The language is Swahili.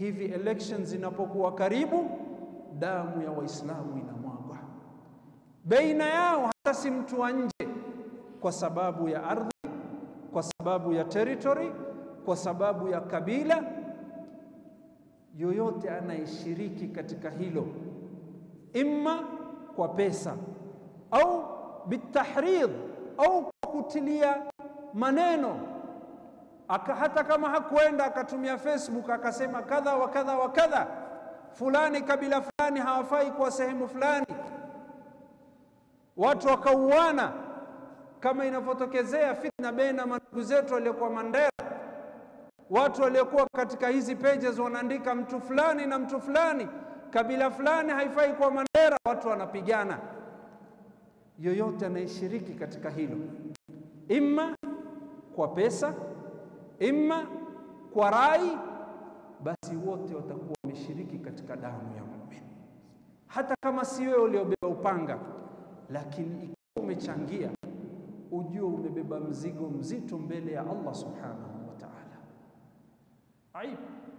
hivi elections zinapokuwa karibu, damu ya Waislamu inamwagwa baina yao, hata si mtu wa nje, kwa sababu ya ardhi, kwa sababu ya territory, kwa sababu ya kabila. Yoyote anayeshiriki katika hilo, imma kwa pesa au bitahridh au kwa kutilia maneno aka, hata kama hakuenda akatumia Facebook akasema kadha wa kadha wa kadha, fulani kabila fulani hawafai kwa sehemu fulani, watu wakauana, kama inavyotokezea fitna baina mandugu zetu waliokuwa Mandera. Watu waliokuwa katika hizi pages wanaandika mtu fulani na mtu fulani, kabila fulani haifai kwa Mandera, watu wanapigana. Yoyote anayeshiriki katika hilo, imma kwa pesa imma kwa rai, basi wote watakuwa wameshiriki katika damu ya muumini, hata kama si wewe uliobeba upanga, lakini ikiwa umechangia, ujue umebeba mzigo mzito mbele ya Allah subhanahu wa ta'ala. Aibu.